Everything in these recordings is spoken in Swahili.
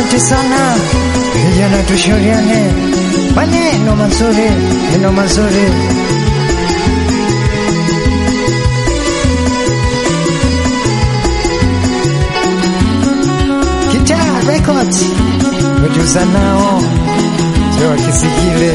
Asante sana vijana, tushauriane maneno mazuri, neno mazuri. Kitaa Records wajuza nao sio wakisikile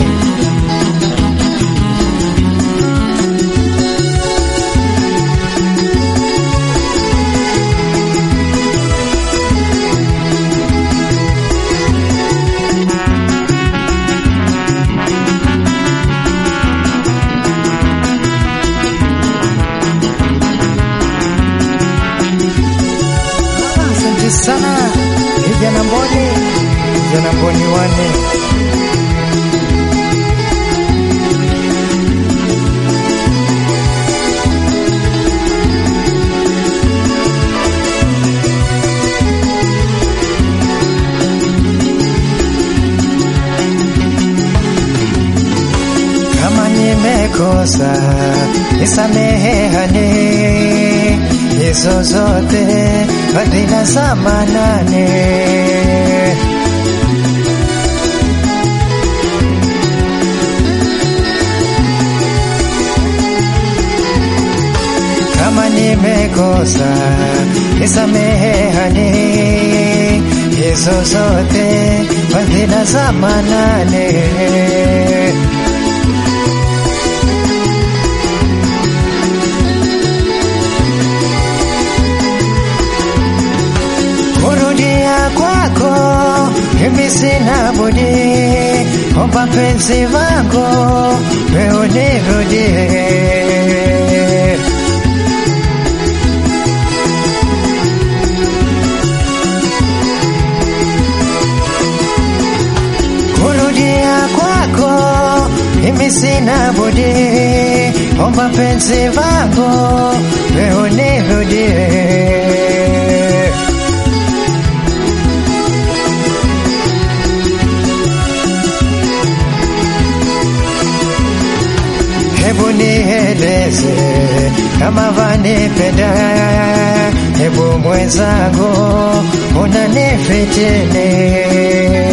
Asante sana vijana Mboni, vijana Mboni wane kama nimekosa nisamehane, hizo zote fadhila za Manane. Kama nimekosa nisamehane, hizo zote fadhila za Manane. kurudia kwako mimi sina budi, omba penzi vangu wewe unirudie. Kurudia kwako mimi sina budi, omba penzi vangu wewe unirudie. Hebu nieleze kama vanipenda, hebu mwenzangu unanifitini.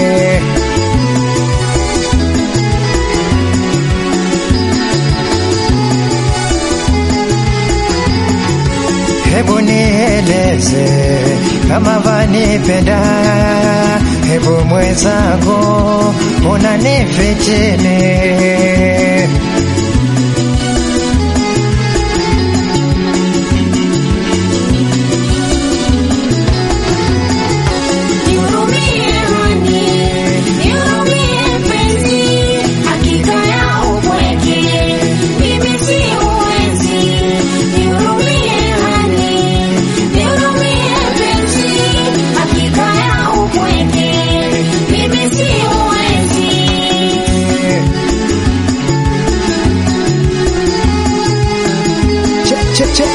Hebu nieleze kama vanipenda, hebu mwenzangu unanifitini. Nihurumie hani, nihurumie mpenzi, hakika ya upweke mimi siwezi. Nihurumie hani, nihurumie mpenzi, hakika ya upweke mimi siwezi. Che, che, che.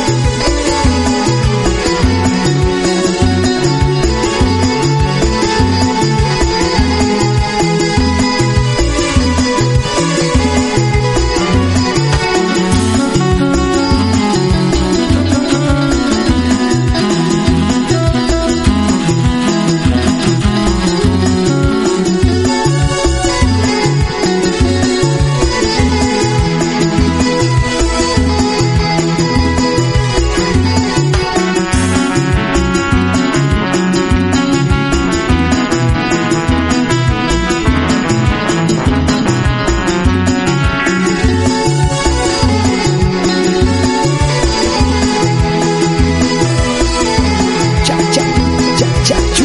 Cha, cha, cha, cha, chu.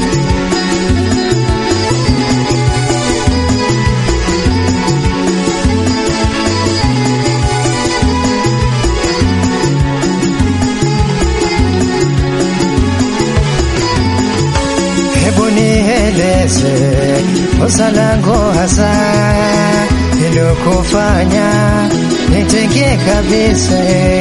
Hebu nieleze kosa langu hasa ilokufanya nitenge kabisa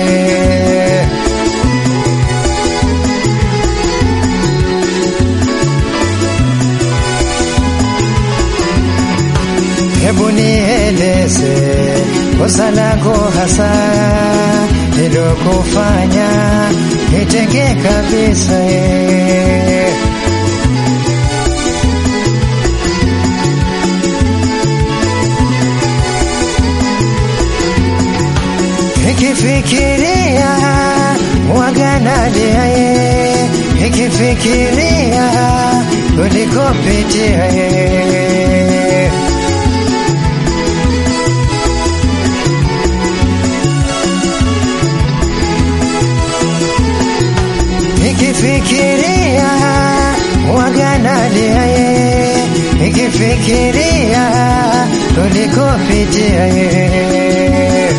Hebu nieleze kosa langu hasa ilokufanya nitenge kabisa eh. nikifikiria ulikopitia yeye nikifikiria waganalia yeye nikifikiria ulikopitia yeye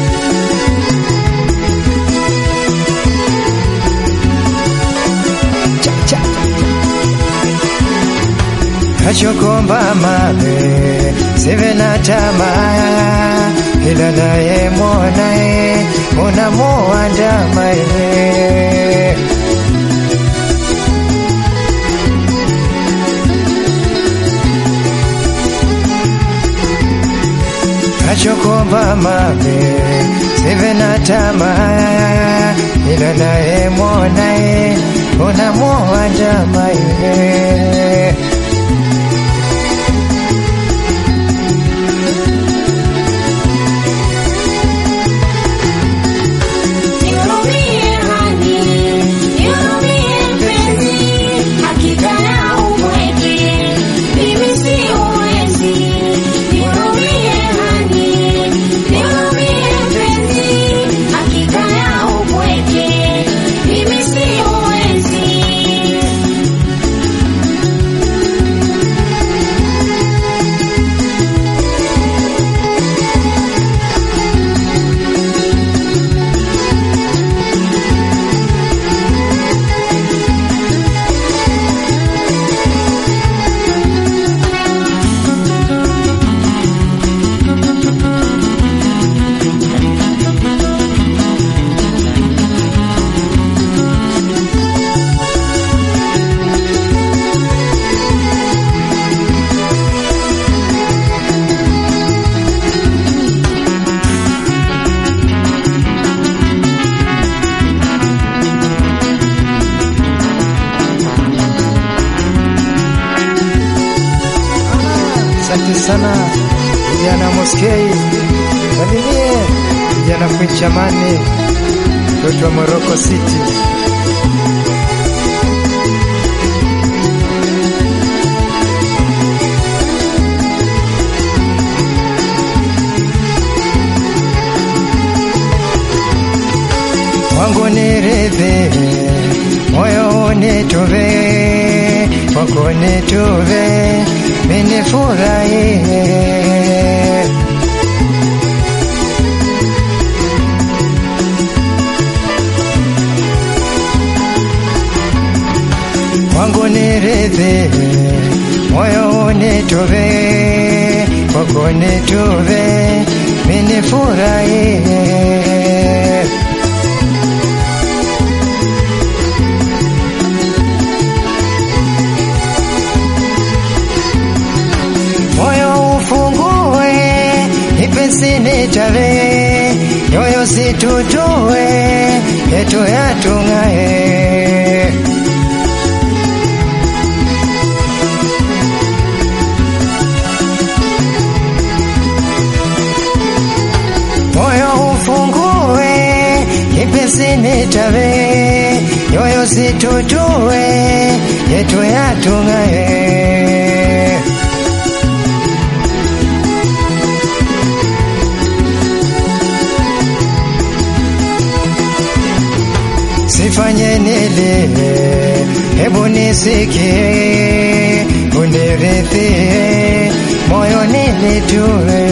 kachokomba mabe sive na tamaa ila naye mwonaye unamuandamaye kachokomba mabe sive na tamaa ila naye mwonaye unamuandamaye Nihurumie hani, nihurumie mpenzi, hakika ya upweke, mimi siwezi. Nihurumie hani, nihurumie mpenzi, hakika ya upweke, mimi siwezi. Asante sana vijana Moskei, salimie vijana Kwichamani, mtoto wa Morocco City. wangu niridhi, moyo unituve, wako nituve, minifurahie wangu niridhi, moyo unituve, wako nituve, minifurahie moyo ufungue, ipesi nitave, nyoyo situtue, yetu yatung'ae. Moyo ufungue, ipesi nitave, nyoyo situtue, yetu yatung'ae. Sifanye nilie, hebu nisikie, unirithie, moyo nilitue.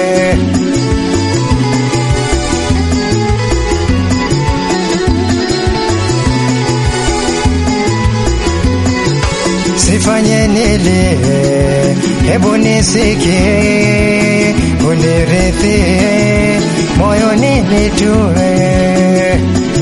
Sifanye nilie, hebu nisikie, unirithie, moyo nilitue.